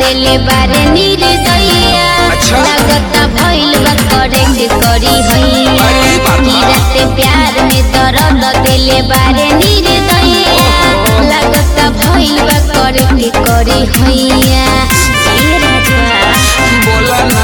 देले बारे निर्दया अच्छा। लागता भइल बा करेक्ट करी हैया अरे बाबा। गिरते प्यार में दर्द देले बारे निर्दया लागता भइल बा करेक्ट करी हैया ए राजा बोला ना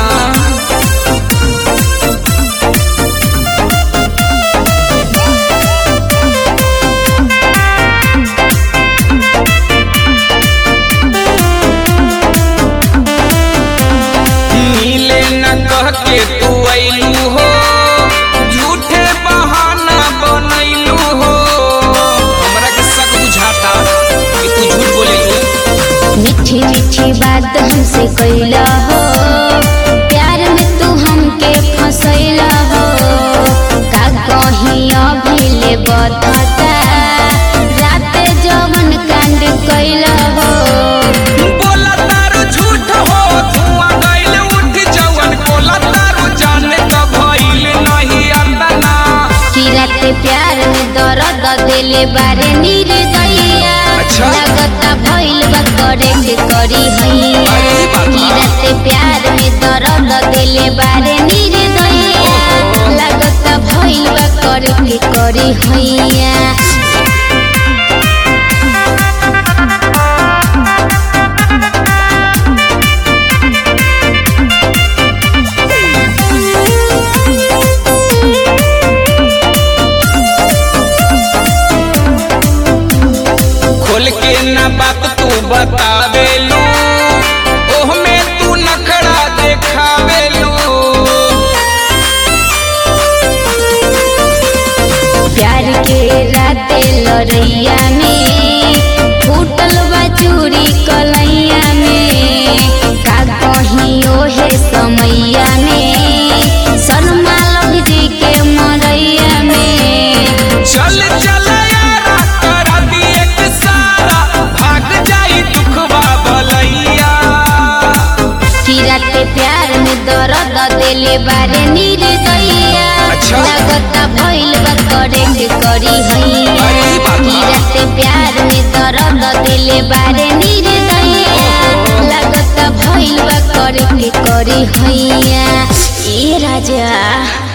मिले न कह के तू अइलू हो झूठे बहाना बनैलू हो हमरा के शक बुझाता कि तू झूठ बोलेलू मीठी मीठी बात हमसे कैला हो प्यार में तू हमके फसैला हो का कहीं अभी ले बता रात जवन कांड कैला हो बोला तारू झूठ हो धुआं गइल उठ जवन बोला तारू जाने का भइल नहीं अंदना कि रात प्यार में दर्द देले बारे निर्दया अच्छा। लागता भइल बा करेक्ट करी हैया अरे बाबा। कि रात प्यार में दर्द देले बारे निर्दया लागता भइल बा करेक्ट करी हैया खोल के ना बात तू बतावेलू ओह में तू नखड़ा देखावेलू प्यार के राते लड़ैया में फूटल बा चूड़ी कलैया में का कहीं ओहे समैया में सलमा लग जी के मरैया में चल चल यारा कर दी एक सारा भाग जाई दुखवा बलैया कि राते प्यार में दर्द देले बारे निर्दया अच्छा। लागता भइल बा करेक्ट करी हैया अरे बाबा। कि राते प्यार में दर्द देले बारे निर्दया लागता भइल बा करेक्ट करी हैया ए राजा